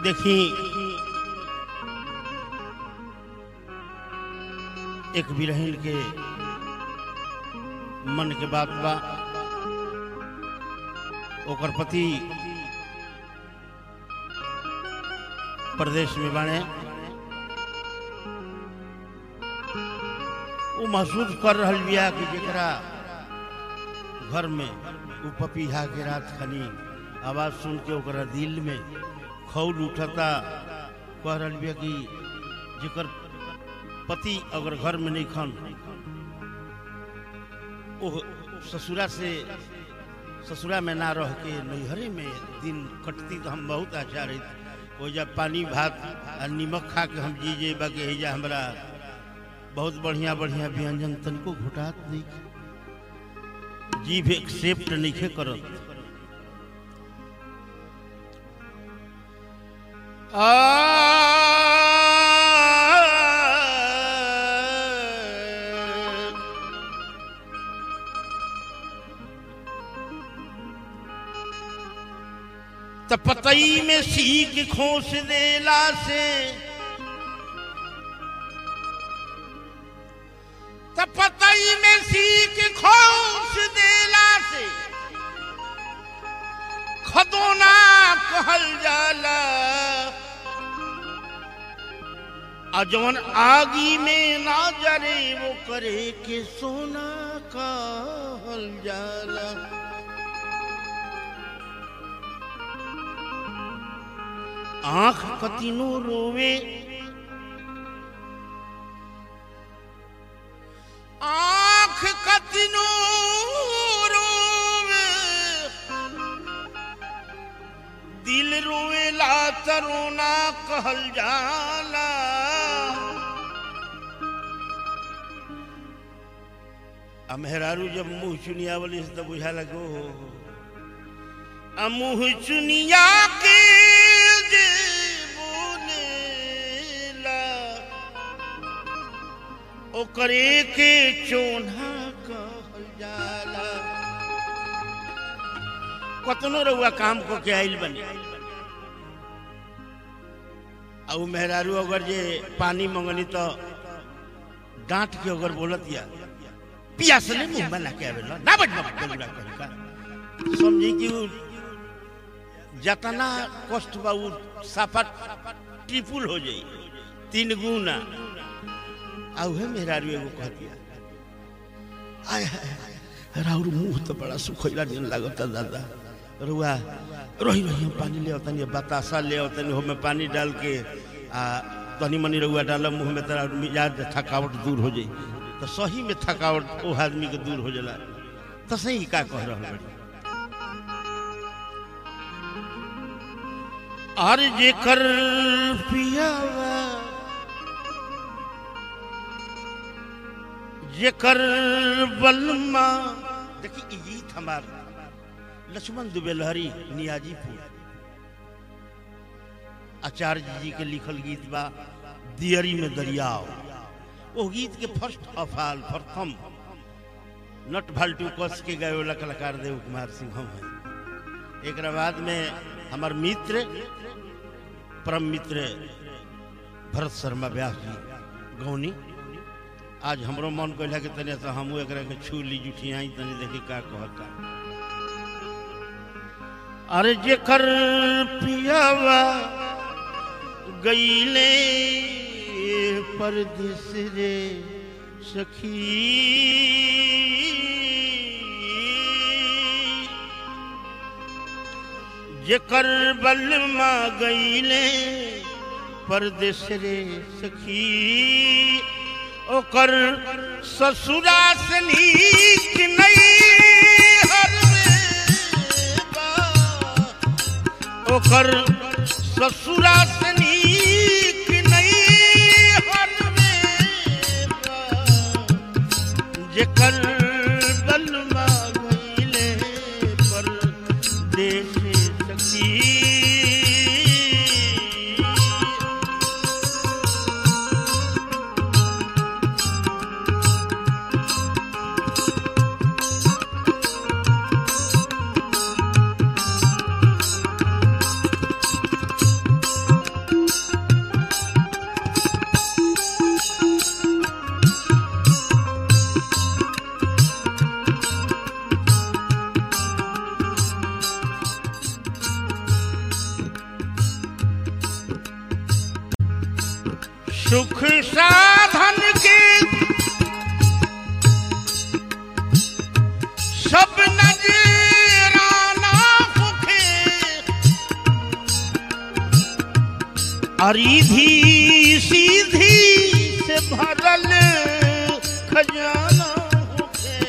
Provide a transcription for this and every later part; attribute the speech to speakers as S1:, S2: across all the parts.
S1: देखी एक बिरहिन के मन के बात बा ओकर पति प्रदेश में बाणे वो महसूस कर रहल बिया कि जेकरा घर में वो पपीहा के रात खनी आवाज सुन के ओकरा दिल में खौल उठता कह रहल बिया कि जेकर पति अगर घर में नहीं खन वो ससुरा से ससुरा में ना रह के नैहरे में दिन कटती तो हम बहुत अच्छा रही वो जब पानी भात आ निमक खा के हम जी जे बाकी हैजा हमरा बहुत बढ़िया बढ़िया व्यंजन तनिको घुटात नहीं जीभ एक्सेप्ट नहीं करत त पतई में सीख खोस देला से त पतई में सीख खोस देला से खदोना कहल जाला आ जवन आगी में ना जरे वो करे के सोना कहल जाला आंख कतिनो रोवे आंख कतिनो रोवे दिल रोवेला तरोना कहल जाला आ मेहरारू जब मुंह चुनिया वाली से तो बुझा लगो आ मुंह चुनिया के जे बोलेला ओकरे के चोन्हा कहल जाला कतनो रउआ काम को के आइल बनी आ उ मेहरारू अगर जे पानी मंगनी तो डांट के अगर बोलत या पियास ले मुंह में लाके आवेला ना बज बज बजुड़ा कहीं का समझी कि उ जतना कष्ट बा उ साफा ट्रिपुल हो जाई तीन गुना आ उहे मेहरारू एगो कह दिया आय हाय हाय, राउर मुंह तो बड़ा सुखैला दिन लागता दादा रुआ रही रही हम पानी ले तनी बतासा ले तनी हो में पानी डाल के आ तनी मनी रुआ डाल मुंह में तरा मिजाज थकावट दूर हो जाई तो सही में थकावट ओ आदमी के दूर हो जाला तो सही का कह रहल बड़ी और जेकर पियावा जेकर बलमा देखी ई गीत हमार लक्ष्मण दुबेलहरी नियाजीपुर आचार्य जी के लिखल गीत बा दियरी में दरियाव वो गीत के फर्स्ट अफाल प्रथम नट भाल्टू कस के गए वाला कलाकार देव कुमार सिंह हम हैं एक बाद में हमार मित्र परम मित्र भरत शर्मा व्यास जी गौनी आज हमरो मन कहला कि तने से हमू एकरा के छू ली जुठियाई तनी देखी का कहता अरे जेकर पियावा गईले परदेस रे सखी जेकर बलमा गईले परदेस रे सखी ओकर ससुरा से नीक नहीं हर ओकर ससुरा से नीक नहीं हर जेकर बलमा गईले पर देश सखी सुख साधन के सब नजराना होखे अरीधी सीधी से भरल खजाना होखे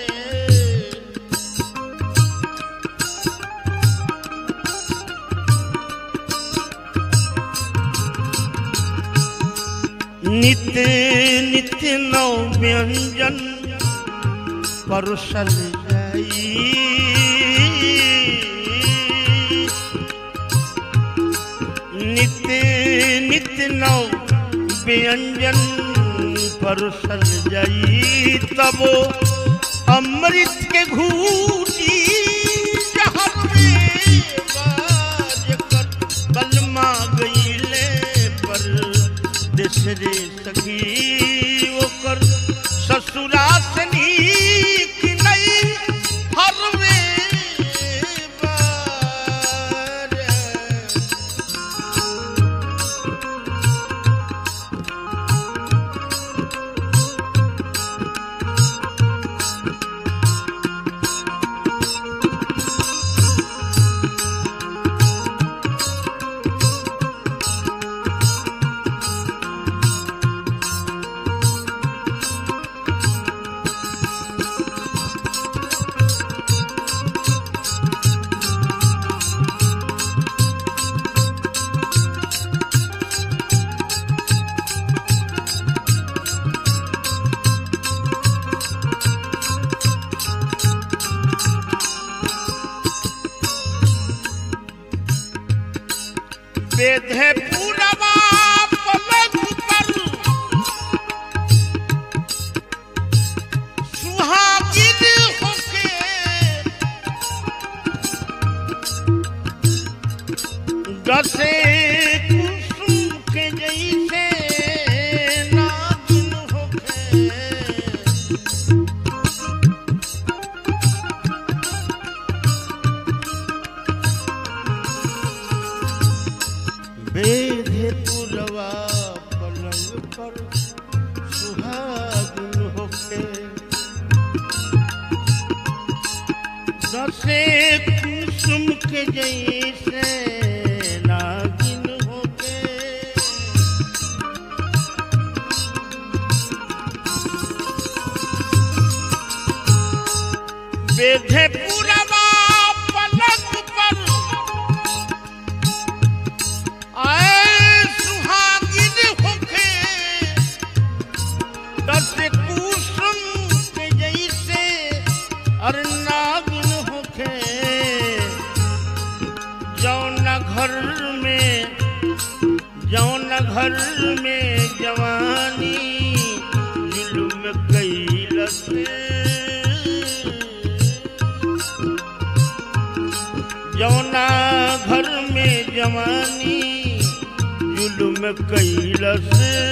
S1: नित्य नित्य नौ व्यंजन परुषल जाई नित्य नित्य नौ व्यंजन परुषल जाई तब अमृत के घूटी जहर में बाज कर कलमा गईले पर देसरे सखी ओकर ससुरा से नीक नहीं हरवे बार बेधे पूरबा पलक पर सुहागिन होके दसे कुसुम के जैसे नागिन होके बेधे पुरवा पलंग पर सुहागिन होके दसे कुसुम के जैसे नागिन होके बेधे पुरवा पलंग पर आए सुहागिन होके दस कुसुम के जैसे अर नागिन होके जौन घर में जौन घर में जवानी जुल्म कैलस जौना घर में जवानी जुल्म कैलस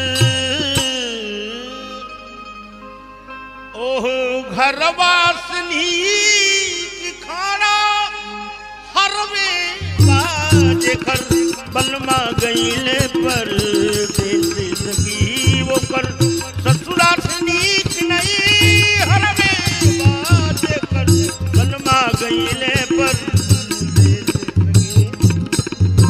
S1: ओह घरवासनी की खाना हर में बाज कर बलमा गईले पर देश सकी वो कर ससुरा से नीक नहीं हर में बाज कर बलमा गईले पर देश सकी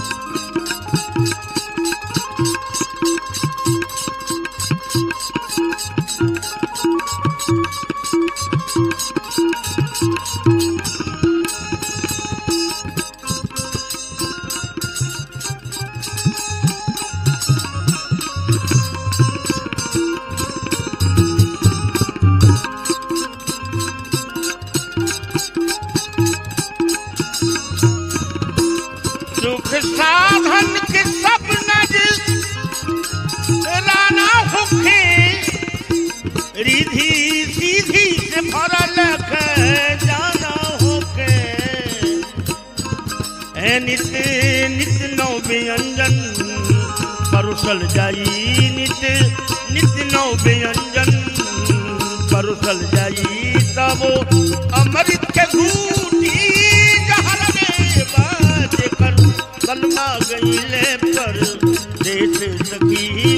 S1: सुख साधन के सब नज राना होखे रिधि सीधी से भरल जाना होके ए नित्य नित्य नौ व्यंजन परुसल जाई नित्य नित्य नौ व्यंजन परुसल जाई तब अमृत के घूटी जहर में बाज कर कलमा गईले पर देश सखी